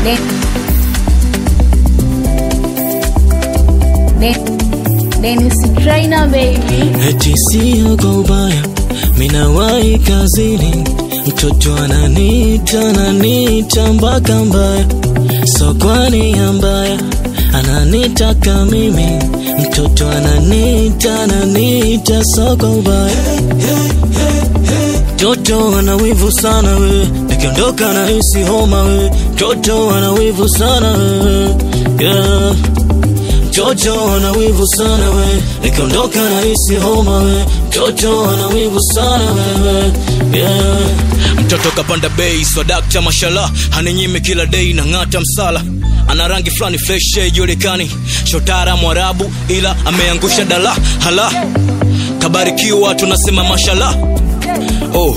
Den- Den- Dennis Trainer baby. Eti sio kwa ubaya, minawahi kazini, mtoto ananita ananita mpaka mbaya, so kwa nia mbaya ananitaka mimi, mtoto ananita ananita so kwa ubaya Toto ana wivu sana we, nikiondoka na hisi homa we. Toto ana wivu sana we, yeah. Toto ana wivu sana we, nikiondoka na hisi homa we. Toto ana wivu sana wewe, yeah. mtoto kapanda bei swadakta mashala haninyime kila dei na ng'ata msala ana rangi fulani fresh julikani shotara mwarabu ila ameangusha dala hala kabarikiwa tunasema mashala oh.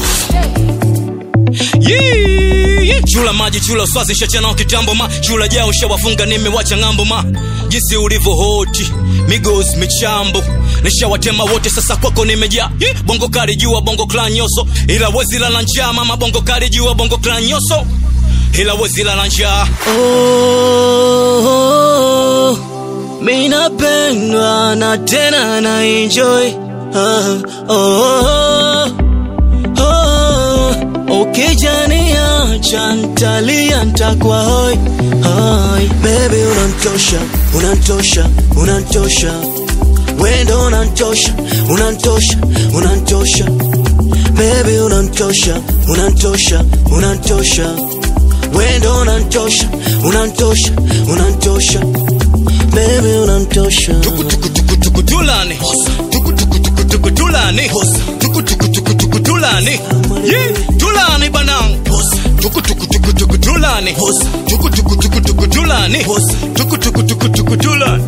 Yee, yee. chula maji chula uswazi shachanao kitambo ma chula jao shawafunga nimewacha ng'ambo ma jinsi ulivyo hoti migos michambo nishawatema wote sasa kwako nimejaa Yee, bongo kali jua bongo klan nyoso ila wezi lala njaa mama bongo kali jua bongo klan nyoso ila wezi lala njaa Oh, mi napendwa na tena na enjoy ah, oh, oh, ukijaniacha ntalia ntakwa hoi hoi bebi unantosha unantosha unantosha wendo unantosha unantosha unantosha bebi unantosha unantosha unantosha wendo unantosha unantosha unantosha bebi unantosha tukutulani tukutulani tukutulani Yee, tulani banang tukutulani tukutulani tukutulani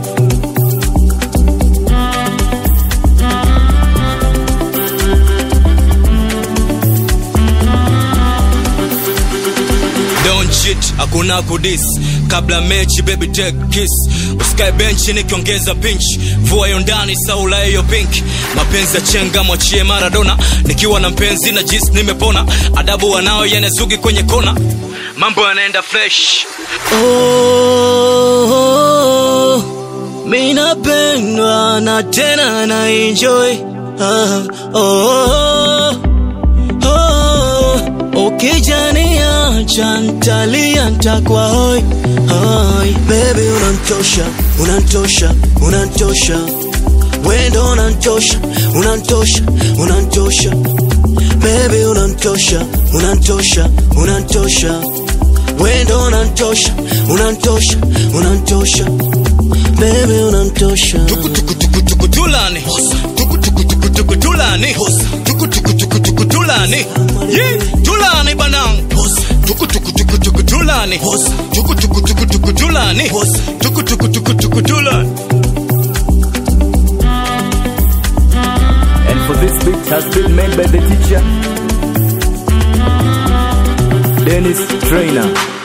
Don't cheat, hakuna kudis kabla mechi baby take kiss usikae benchi nikiongeza pinch vua hiyo ndani saula hiyo pink mapenzi ya chenga mwachie maradona nikiwa na mpenzi na jis nimepona adabu wanao yenezugi kwenye kona mambo yanaenda fresh Oh, mi napendwa na tena na enjoy ah, oh, oh, ukijaniacha ntalia ntakwa hoi hoi bebi unantosha unantosha unantosha wendo unantosha unantosha unantosha bebi unantosha unantosha unantosha wendo unantosha unantosha unantosha bebi unantosha tukutulani tukutulani tukutulani Yee, tulani banang tukutulani tukutulani tukutulani And for this beat has been made by the teacher Dennis Trainer.